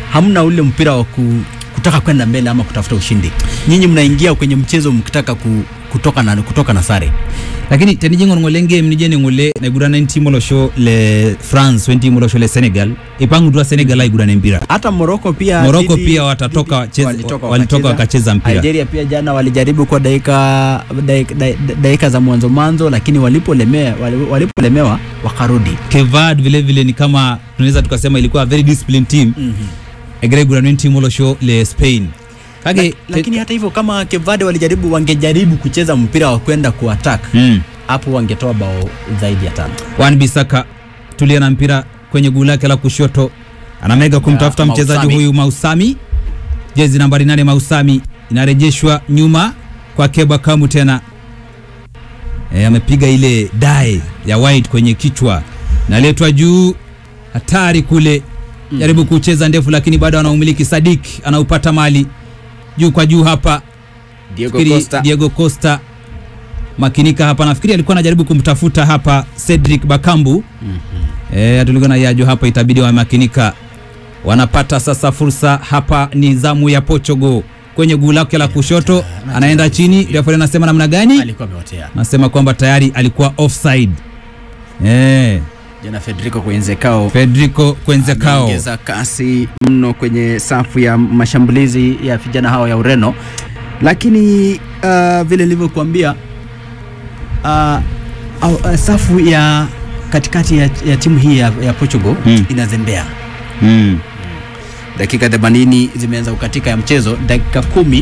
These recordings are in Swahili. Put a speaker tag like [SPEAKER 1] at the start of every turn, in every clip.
[SPEAKER 1] hamna ule mpira wa ku, kutaka kwenda mbele ama kutafuta ushindi. Nyinyi mnaingia kwenye mchezo mkitaka ku, kutoka na kutoka na sare.
[SPEAKER 2] lakini tenijing'or ng'ole game nijene ng'ole naigurana ntimo losho le france wentimo losho le senegal ipang'utua senegal aigurana empira
[SPEAKER 1] Hata Morocco pia
[SPEAKER 2] Morocco
[SPEAKER 1] dhidi-
[SPEAKER 2] pia watatoka
[SPEAKER 1] dhidi-
[SPEAKER 2] wacheze-
[SPEAKER 1] walitoka
[SPEAKER 2] walitoka wakacheza mpira.
[SPEAKER 1] Algeria pia jana walijaribu kwa dakika dakika, dakika, dakika za mwanzo mwanzo, lakini walipolemewa wali- walipolemewa wakarudi.
[SPEAKER 2] kevad vile vile ni kama tunaweza tukasema ilikuwa a very disciplined team egere igurana ntimo losho le spain kage
[SPEAKER 1] Lak- lakini hata hivyo kama Kevade walijaribu wangejaribu kucheza mpira wa kwenda kuattack
[SPEAKER 2] mm.
[SPEAKER 1] hapo wangetoa bao zaidi ya tano.
[SPEAKER 2] Wan Bisaka tulia na mpira kwenye guu lake la kushoto, anamega kumtafuta
[SPEAKER 1] Ya,
[SPEAKER 2] mchezaji
[SPEAKER 1] Mausami.
[SPEAKER 2] huyu Mausami, jezi nambari nane Mausami inarejeshwa nyuma kwa Keba Kamu tena e, amepiga ile dae ya white kwenye kichwa, naletwa juu, hatari kule, jaribu kucheza ndefu, lakini bado anaumiliki. Sadik anaupata mali juu kwa juu hapa
[SPEAKER 1] Diego
[SPEAKER 2] Nafikiri
[SPEAKER 1] Costa
[SPEAKER 2] Diego Costa makinika hapa, nafikiri alikuwa anajaribu kumtafuta hapa Cedric Bakambu eh, tulikuwa na yajo hapa, itabidi wamakinika. Wanapata sasa fursa hapa, ni zamu ya Portugal kwenye guu lake la kushoto, anaenda chini. Refa anasema namna gani?
[SPEAKER 1] alikuwa ameotea.
[SPEAKER 2] Anasema kwamba tayari alikuwa offside. Eh,
[SPEAKER 1] Jana Federico Coenzecao
[SPEAKER 2] Federico Kwenzekao
[SPEAKER 1] ameongeza kasi mno kwenye safu ya mashambulizi ya vijana hawa ya Ureno, lakini uh, vile nilivyokuambia uh, uh, uh, safu ya katikati ya, ya timu hii ya, ya Portugal
[SPEAKER 2] Mm.
[SPEAKER 1] inazembea.
[SPEAKER 2] mm.
[SPEAKER 1] Dakika 80 zimeanza kukatika ya mchezo, dakika kumi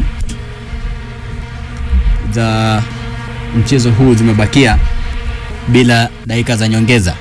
[SPEAKER 1] za mchezo huu zimebakia bila dakika za nyongeza.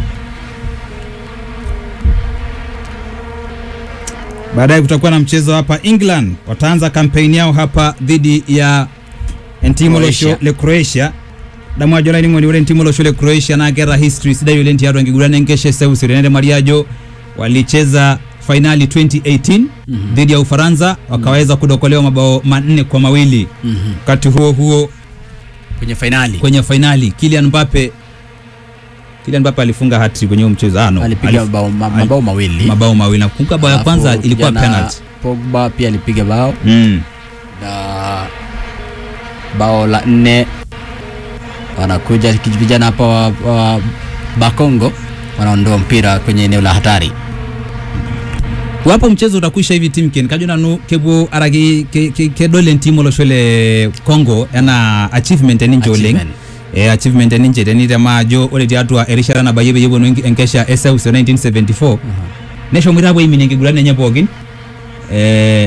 [SPEAKER 2] Baadaye kutakuwa na mchezo hapa England, wataanza kampeni yao hapa dhidi ya ntimo
[SPEAKER 1] Croatia.
[SPEAKER 2] losho le Croatia damwajo laining'oni ule ntimo losho le Croatia nagera history sidai ule ntiatu angigurana enkeshe seusiri nende mariajo walicheza fainali 2018 dhidi ya Ufaransa wakaweza kudokolewa mabao manne kwa mawili wakati huo huo
[SPEAKER 1] Kwenye fainali
[SPEAKER 2] kwenye fainali Kylian Mbappe Kylian Mbappe alifunga hattrick kwenye huo mchezo ah, no.
[SPEAKER 1] alipiga
[SPEAKER 2] Alif-
[SPEAKER 1] mabao, ma- mabao mawili
[SPEAKER 2] mabao mawili nakumbuka bao ya
[SPEAKER 1] Alafu
[SPEAKER 2] kwanza ilikuwa
[SPEAKER 1] kijana
[SPEAKER 2] penalty
[SPEAKER 1] Pogba pia alipiga bao
[SPEAKER 2] mm.
[SPEAKER 1] na bao la nne wanakuja vijana hapa wa, wa Bakongo wanaondoa mpira kwenye eneo la hatari.
[SPEAKER 2] wapo mchezo utakwisha hivi timken kajona nu kebo aragi ke, ke, ke dole ntimo lo shole Congo yana achievement ninje oleng
[SPEAKER 1] Achievement.
[SPEAKER 2] eh achievement ninje teni tema jo ole tiatua erishara na bayebe yebo no enkesha SAUS 1974 nesho mwira bo imine ngigurane nye bogin eh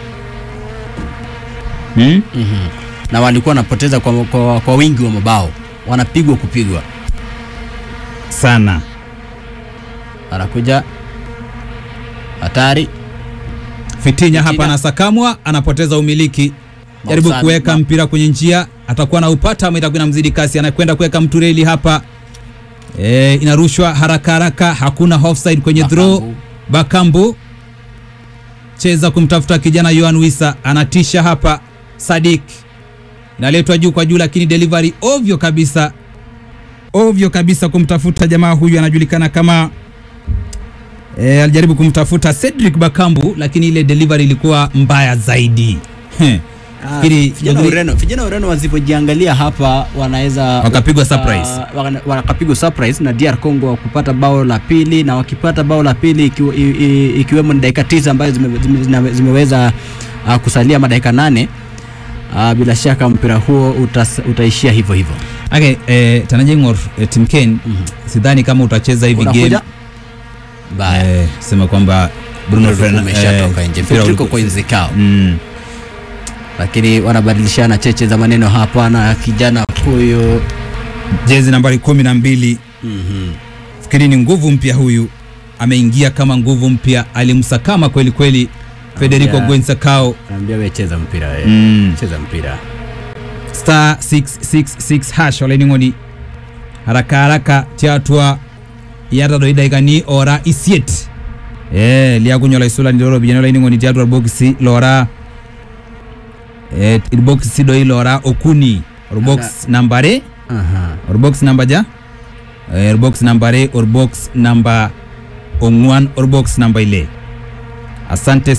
[SPEAKER 2] hmm?
[SPEAKER 1] na walikuwa wanapoteza kwa, kwa, kwa wingi wa mabao, wanapigwa kupigwa.
[SPEAKER 2] sana
[SPEAKER 1] Anakuja hatari,
[SPEAKER 2] Fitinya hapa
[SPEAKER 1] Fitina.
[SPEAKER 2] anasakamwa, anapoteza umiliki, jaribu
[SPEAKER 1] Mausami.
[SPEAKER 2] kuweka
[SPEAKER 1] Ma-
[SPEAKER 2] mpira kwenye njia, atakuwa na upata ama itakuwa inamzidi kasi, anakwenda kuweka mtureli hapa e, inarushwa haraka haraka, hakuna offside kwenye draw.
[SPEAKER 1] Bakambu.
[SPEAKER 2] Bakambu cheza kumtafuta kijana Yohan Wissa, anatisha hapa. Sadik inaletwa juu kwa juu, lakini delivery ovyo kabisa, ovyo kabisa kumtafuta jamaa huyu, anajulikana kama E, alijaribu kumtafuta Cedric Bakambu lakini ile delivery ilikuwa mbaya zaidi. Heh. Fikiri
[SPEAKER 1] vijana wa Ureno, vijana wa Ureno wasivyojiangalia hapa wanaweza
[SPEAKER 2] Wakapigwa surprise.
[SPEAKER 1] Ah, wana- wakapigwa surprise na DR Congo kupata bao la pili, na wakipata bao la pili ikiwa- i- i- ikiwemo ni dakika tisa ambazo zime, zime, zime, zimeweza uh, kusalia madakika nane uh, bila shaka mpira huo utas, utaishia hivyo hivyo.
[SPEAKER 2] Okay, eh, tanajengor eh, Tim Ken sidhani kama utacheza hivi game
[SPEAKER 1] Unakuja baya
[SPEAKER 2] eh, sema kwamba Bruno Fernandes
[SPEAKER 1] umeshatoka nje, Federico Coenzecao
[SPEAKER 2] mm,
[SPEAKER 1] lakini wanabadilishana cheche za maneno hapa na kijana huyo
[SPEAKER 2] jezi nambari kumi na mbili
[SPEAKER 1] mm
[SPEAKER 2] fikiri ni nguvu mpya huyu, ameingia kama nguvu mpya, alimsakama kweli kweli Federico
[SPEAKER 1] Yeah.
[SPEAKER 2] Guensacao
[SPEAKER 1] Naambia wewe cheza mpira wewe.
[SPEAKER 2] mm.
[SPEAKER 1] Cheza mpira.
[SPEAKER 2] star 666 hash olaining'oni haraka haraka tiatua yata doi daikani ora isiet eh liakunyola isula ndiro bijana olaining'oni tiatua irbokisi lora eh irbokisi doi lora okuni orbox nambare
[SPEAKER 1] Aha.
[SPEAKER 2] orbox namba ja eh, orbox nambare orbox namba ong'wan orbox namba ile asante